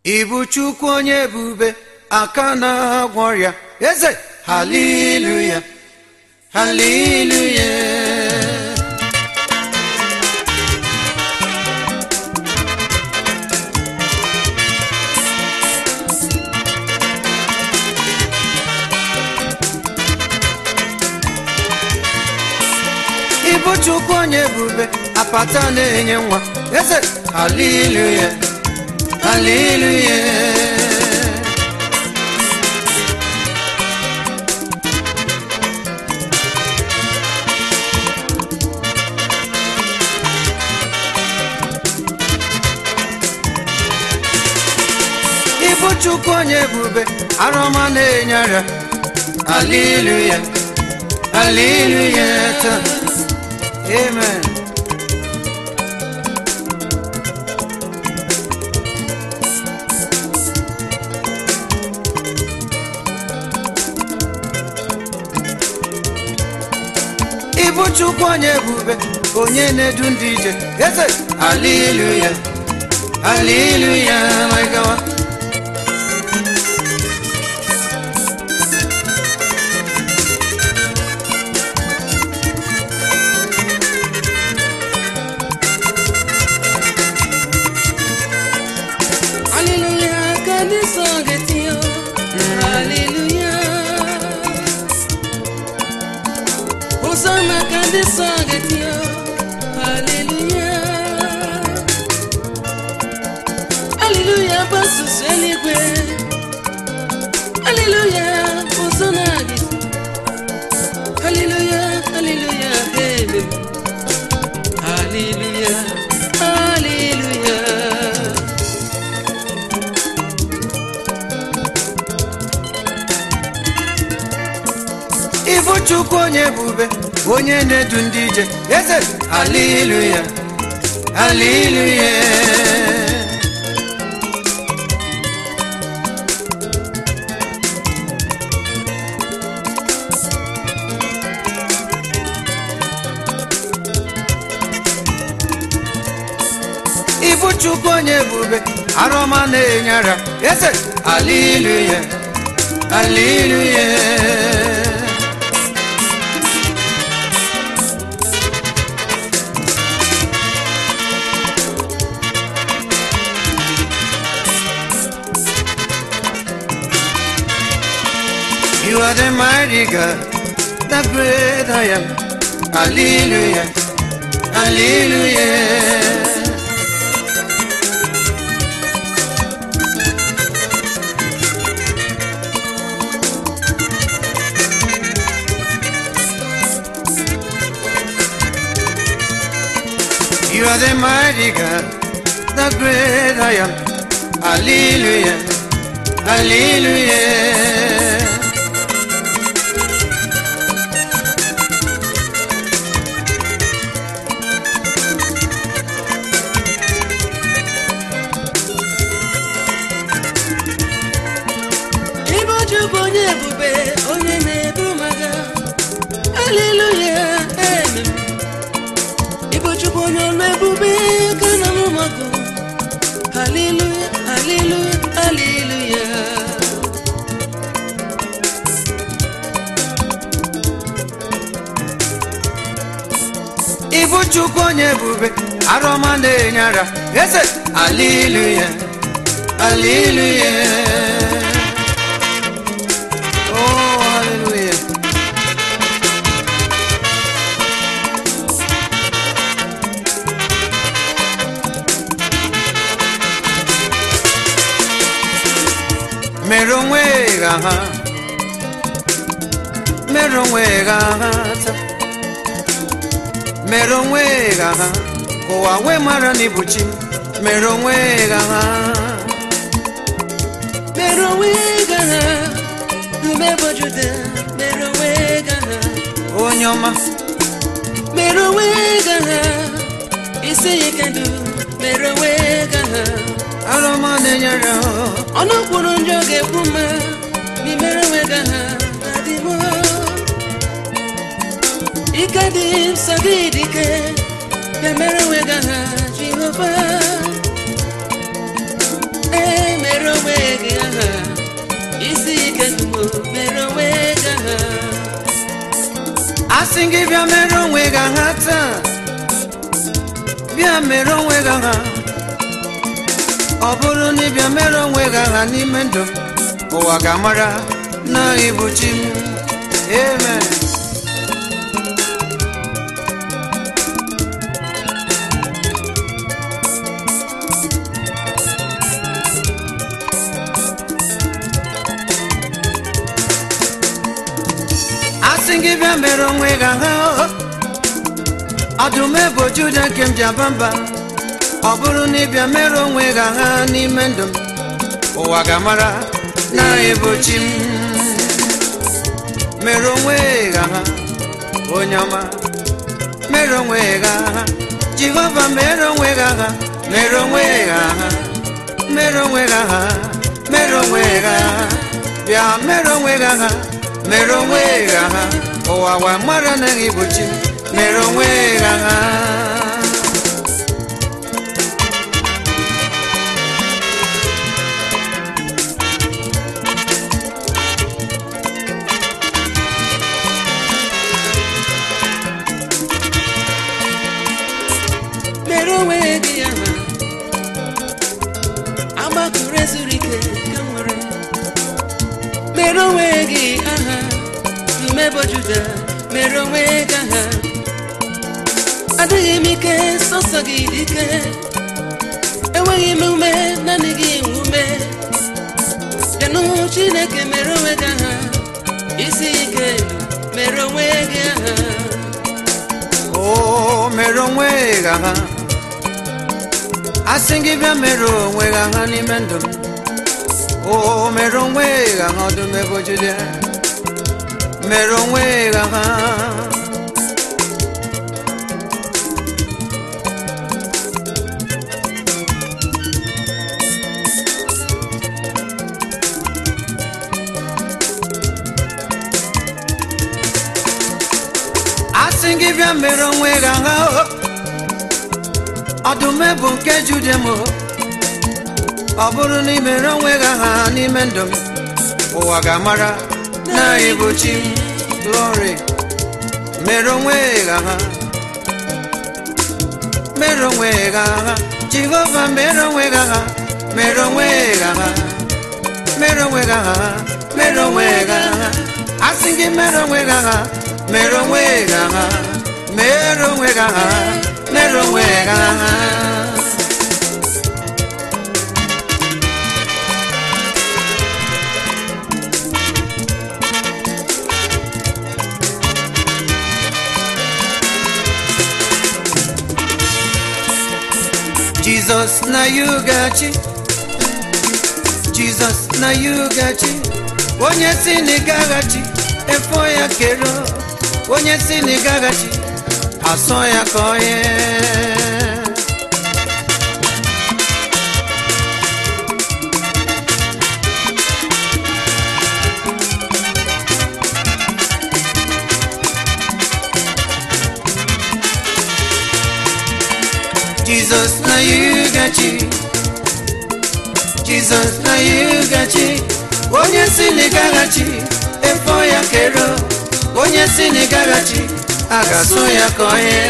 Ibu Chukwu onye ebube aka na-agwọ ọrịa eze haleluya haleluya Ibu Chukwu onye ebube apata na-enye nwa eze haleluya haleluya Ibu Chukwu onye ebube arụma na-enye ara haleluya haleluya taa amen Ibu Chukwu onye ebube onye na-edu ndị ije eze haleluya haleluya my God Hallelujah, can this song get you? Hallelujah. Hosanna, can this song get you? Hallelujah. Hallelujah, basus eligwe. Hallelujah, Hosanna get you. Hallelujah, hallelujah, amen. Hallelujah, hallelujah. Ibu Chukwu onye ebube onye na-edu ndị ije eze haleluya haleluya Ibu Chukwu onye ebube arụma na-enye ara eze haleluya haleluya You are the mighty God, the great I am. Hallelujah, hallelujah. You are the mighty God, the great I am. Hallelujah, hallelujah. Ibe Chukwu onye ebube onye na-ebu maga Haleluya amen Ibe Chukwu onye ọlụ ebube ka na mụ magụ Haleluya haleluya haleluya Ibu Chukwu onye ebube arụma na-enye ara eze haleluya haleluya oh haleluya mere onwe gị aha mere onwe gị aha taa mere onwe gị aha ka ụwa wee mara na ịbụ chi mere onwe gị aha Mere onwe gị aha Umebo Juda mere onwe gị aha onye ọma mere onwe gị aha isi ike ndụ mere onwe gị aha arụma na-enyere ahụ ọnụ kwuru njọ ga-ekwu mma n'imere onwe gị aha adị m ike dị nsọ gị dike bịa mere onwe gị aha jehova ee mere asị gị bịa mere onwe gị aha taa bịa mere onwe gị aha ọ bụrụ na ịbịa mere onwe gị aha n'ime ndụ m, ụwa ga-amara na ịbụ chi m amen asị gị bịa mere onwe gị aha ọdụm ebo juda nke m ji aba mba ọ bụrụ na ịbịa mere onwe gị aha n'ime ndụ m ụwa ga-amara na ịbụ chi m mere onwe gị aha onye ọma mere onwe gị aha jehova mere onwe gị aha mere onwe gị aha mere onwe gị aha mere onwe gị aha bịa mere onwe gị aha mere onwe gị aha ụwa wa mara na gị bụ chi mere onwe gị aha mere onwe gị aha agbakụrụ ezuru ike ka m nwere mere onwe gị aha umebo juda mere onwe gị aha adịghị m ike sọsọ gị dị ike enweghị m ume naanị gị nwe ume bịanụ chineke mere onwe gị aha isi ike mere onwe gị aha o mere onwe gị aha asị gị bịa mere onwe gị aha n'ime ndụ m o mere onwe gị aha ọdụm ebo juda mere onwe gị aha asị gị bịa mere onwe gị aha o. ọdụm bụ nke jude m o. ọ bụrụ na ị mere onwe gị aha n'ime ndụ m ụwa ga-amara na ịbụ chi m glory mere onwe gị aha mere onwe gị aha jehova mere onwe gị aha mere onwe gị aha mere onwe gị aha mere onwe gị aha asị gị mere onwe gị aha mere onwe gị aha mere onwe gị aha mere onwe gị aha Jesus na you gachi Jesus na you gachi onye si na ịgaghachi efo ya kero onye si na ịgaghachi asọ ya ka onye Jesus na you gachi Jesus na you gachi onye si na ịgaghachi efo ya kero onye si na ịgaghachi a ga-asụ ya ka onye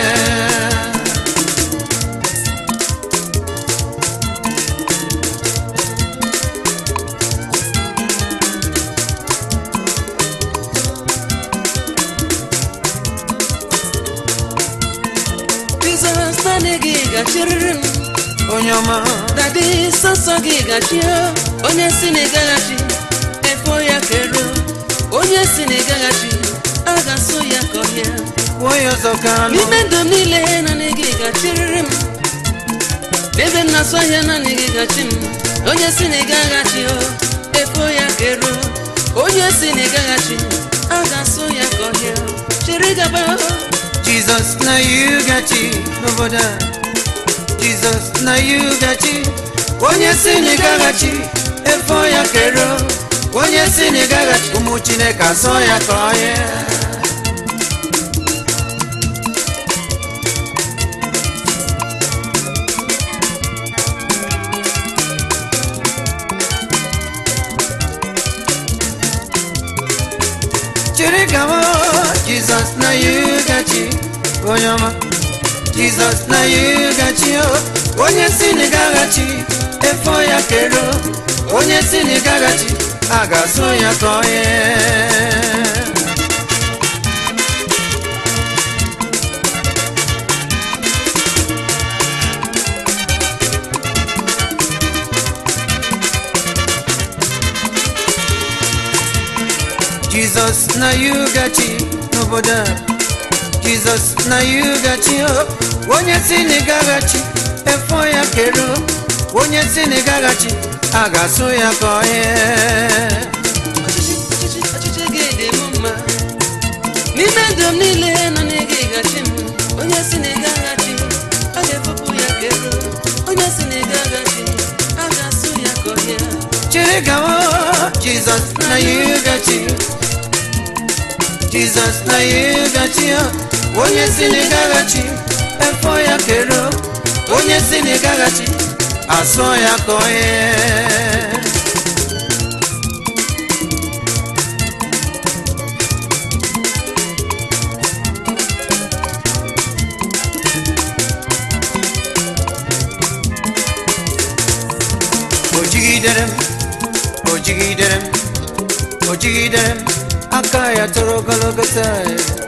Jizọs naanị gị gachiriri m onye ọma dadi sọsọ gị gachie onye si na ịgaghachi efo ya kero onye si na ịgaghachi a ga-asụ ya ka ọhịa kwuo ya ọzọ ka anụ n'ime ndụ m niile naanị gị gachiriri m ebe m na-asụ ahịa naanị gị gachi m onye si na ịgaghachi o efo ya kero onye si na ịgaghachi a ga-asụ ya ka ọhịa chịrị gaba Jesus na you gachi n'obodo a Jesus na you gachi onye si na ịgaghachi efo ya kero onye si na ịgaghachi ụmụ Chineke asọ ya ka onye chịrị gawa jizọs na yugachi onye ọma jizọs na yugachi o onye si na ịgaghachi efo ya kero onye si na ịgaghachi a ga-asụ ya ka onye jizọs na yugachi n'obodo a jizọs na yugachi o onye si na ịgaghachi efo ya kero onye si na ịgaghachi a ga-asụ ya ka onye ọchịchị ọchịchị ọchịchị gị dị m mma n'ime ndụ m niile nọ n'ịga ịgachi m onye si na ịga aghachi a ga-efopụ ya ka ero onye si na ịga aghachi a ga-asụ ya ka ọhịa chiri gawa jizọs na yugachi jizọs na yugachi o onye si na ịgaghachi efo ya kero onye si na ịgaghachi asụ ya ka onye o jigidere m o jigidere m o jigidere m aka ya toro ogologo taa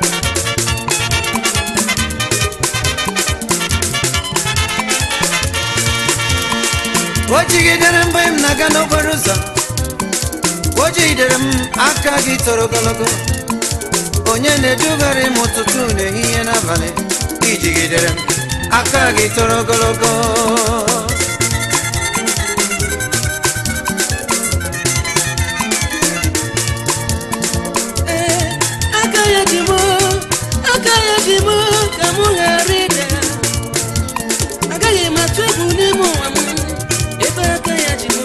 o jigidere m mgbe m na-aga n'okporo ụzọ o jigidere m aka gị toro ogologo onye na-edugharị m ụtụtụ n'ehihie n'abalị ijigidere m aka gị toro ogologo ee aka ya ji m aka ya ji m ka m ghara ịda agaghị m atụ egwu n'ime ụwa m ebe aka ya ji m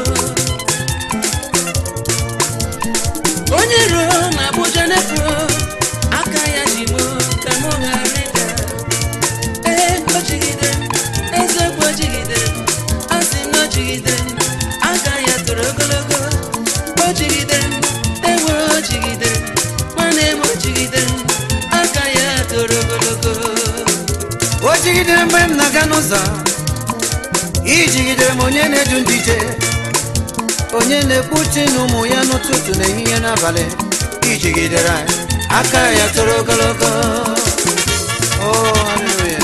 onye ruo na abụja nefu aka ya ji m ka m ghara ịda ee o jigidere m eziokwu o jigidere m a sị na o jigidere m aka ya toro ogologo o jigidere m ewe o jigidere m nwanne m o jigidere m aka ya toro ogologo o jigidere mgbe m na-aga n'ụzọ ijigidere m onye na-edu ndị ije onye na-ekpuchi na ụmụ ya n'ụtụtụ na ehihie n'abalị ijigidere anyị aka ya toro ogologo Oh, hallelujah.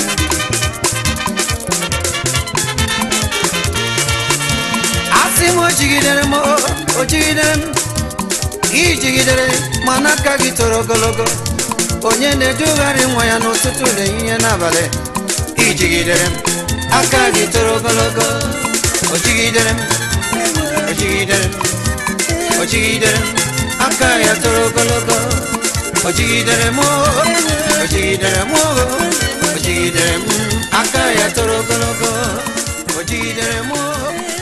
asị m o jigidere m o o jigidere m ijigidere mana aka gị toro ogologo onye na-edugharị nwa ya n'ụtụtụ na ehihie n'abalị ijigidere m aka gị toro ogologo o jigidere m o jigidere m o jigidere m aka ya toro ogologo o jigidere m o o jigidere m o o jigidere m aka ya toro ogologo o jigidere m o